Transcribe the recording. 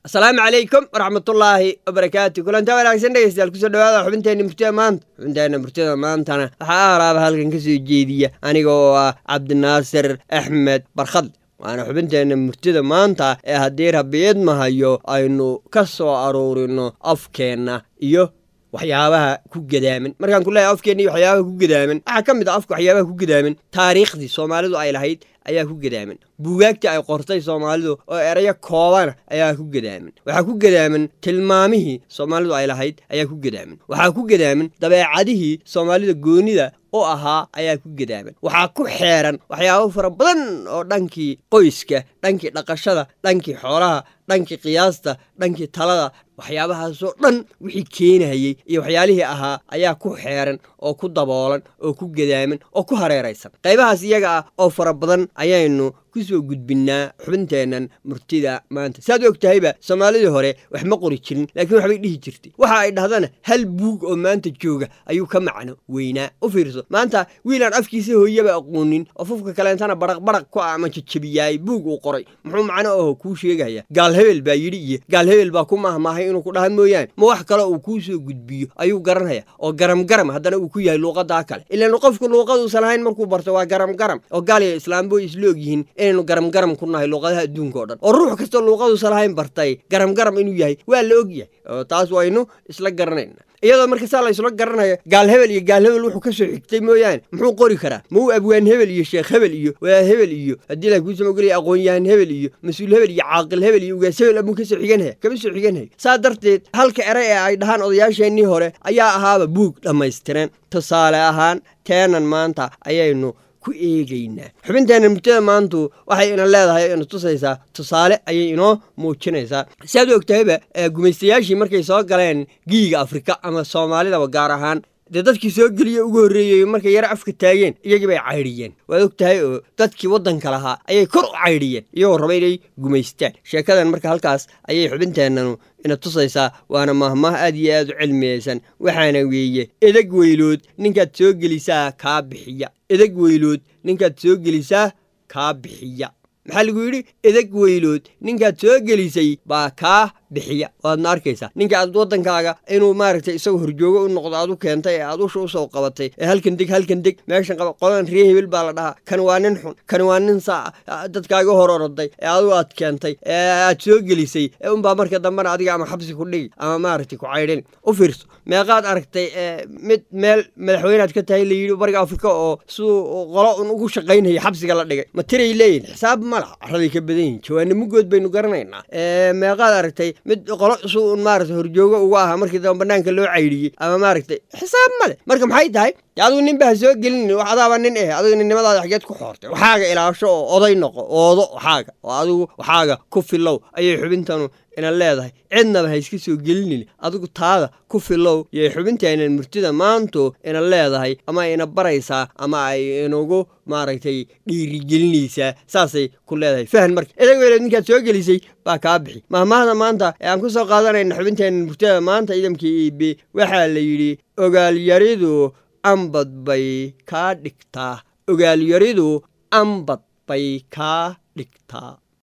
asalaamu calaykum waraxmatullaahi wabarakaatu kulantaa wanaagsan dhegeystayaal kusoo dhawaada xubinteenna murtida maanta xubinteenna murtida maantana waxaa aalaaba halkan ka soo jeediya aniga oo ah cabdinaasir axmed barkhad waana xubinteenna murtida maanta ee haddii rabiid mahayo aynu ka soo aruurino afkeenna iyo waxyaabaha ku gadaaman markaan ku leeyahay afkeenna iyo waxyaabaha ku gadaaman waxaa ka mid ah afka waxyaabaha ku gadaaman taariikhdii soomaalidu ay lahayd ayaa ku gadaaman buugaagtii ay qortay soomaalidu oo erayo koobana ayaa ku gadaaman waxaa ku gadaaman tilmaamihii soomaalidu ay lahayd ayaa ku gadaaman waxaa ku gadaaman dabeecadihii soomaalida goonida u ahaa ayaa ku gadaaman waxaa ku xeeran waxyaabo fara badan oo dhankii qoyska dhankii dhaqashada dhankii xoolaha dhankii qiyaasta dhankii talada waxyaabahaasoo dhan wixii keenayey iyo waxyaalihii ahaa ayaa ku xeeran oo ku daboolan oo ku gadaaman oo ku hareeraysan qaybahaas iyaga ah oo fara badan ayaynu kusoo gudbinnaa xubinteennan murtida maanta saad og tahayba soomaalidii hore wax ma qori jirin laakiin waxbay dhihi jirtay waxa ay dhahdana hal buug oo maanta jooga ayuu ka macno weynaa u fiirso maanta wiilaan afkiisa hooyaba aqoonin oo fufka kaleentana baraqbaraq ku ah ama jajabiyaay buug uu qoray muxuu macno aho kuu sheegaya gaal hebel baa yidhi iyo gaal hebel baa ku mahmaahay inuu ku dhaha mooyaane ma wax kale uu kuu soo gudbiyo ayuu garanaya oo garam garam haddana uu ku yahay luuqadaa kale ilaan qofku luuqaduusan lahayn markuu barto waa garam garam oo gaal iyo islaambo isla ogyihiin inaynu garam garam ku nahay luuqadaha adduunka o dhan oo ruux kastoo luuqaduusan lahayn bartay garam garam inuu yahay waa la og yahay oo taas waynu isla garanayna iyadoo marka saa la ysla garanayo gaal hebel iyo gaal hebel wuxuu ka soo xigtay mooyaane muxuu qori karaa ma uu abwaan hebel iyo sheekh hebel iyo wadaad hebel iyo haddii la kuusama ogolaya aqoon-yahan hebel iyo mas-uul hebel iyo caaqil hebel iyo ugaas hebel amuu ka soo xiganhaya kama soo xiganhaya saa darteed halka eray ee ay dhahaan odayaasheennii hore ayaa ahaaba buug dhammaystiran tusaale ahaan teenan maanta ayaynu ku eegaynaa xubinteenna murtada maantu waxay ina leedahay ina tusaysaa tusaale ayay inoo muujinaysaa si aad u ogtahayba gumaystayaashii markay soo galeen giiga afrika ama soomaalidaba gaar ahaan dee dadkii soo geliya ugu horreeyey markay yaro afka taageen iyagii bay caydhiyeen waad og tahay oo dadkii waddanka lahaa ayay kor u caydhiyeen iyagoo raba inay gumaystaan sheekadan marka halkaas ayay xubinteennanu ina tusaysaa waana mahmaah aad iyo aad u cilmiyaysan waxaana weeye edeg weylood ninkaad soo gelisaa kaa bixiya edeg weylood ninkaad soo gelisaa kaa bixiya maxaa lagu yidhi edeg weylood ninkaad soo gelisay baa kaa bixiya waadna arkaysaa ninka aad waddankaaga inuu maaragtay isagoo horjoogo u noqdo aad u keentay ee aad usha u soo qabatay ee halkan deg halkan deg meeshan qaba qoladan ree hebel baa la dhahaa kan waa nin xun kan waa nin saa dadkaaga hor oroday ee adigu aad keentay ee aad soo gelisay ee unbaa marka dambena adiga ama xabsi ku dhigi ama maaragtay ku caydhin u fiirso meeqaad aragtay mid meel madaxweynead ka tahay la yidhi bariga afrika oo siduu qolo un ugu shaqaynaya xabsiga la dhigay ma tiray leeyihin xisaab ma laha carraday ka badan yihin jawaana mugood baynu garanaynaa meeqaad aragtay mid qolo su un maaragtay horjoogo uga ahaa markii damba banaanka loo caydhiyey ama maaragtay xisaab male marka maxay tahay adigu nin ba ha soo gelin wax adaaba nin eh adigu ninnimadaada xageed ku xoortay waxaaga ilaasho oo oday noqo oodo waxaaga oo adigu waxaaga ku filow ayay xubintanu ina leedahay cidnaba ha iska soo gelinin adigu taada ku filow yay xubinteenan murtida maantu ina leedahay ama ina baraysaa ama ay inugu maaragtay dhiirigelinaysaa saasay ku leedahay fahan marka edeg weyleed ninkaad soo gelisay baa kaa bixi mahmaahda maanta ee aan ku soo qaadanayna xubinteenan murtida maanta ciidamkii iibe waxaa la yidhi ogaalyaridu ambad bay kaa dhigtaa ogaalyaridu ambad bay kaa dhigtaa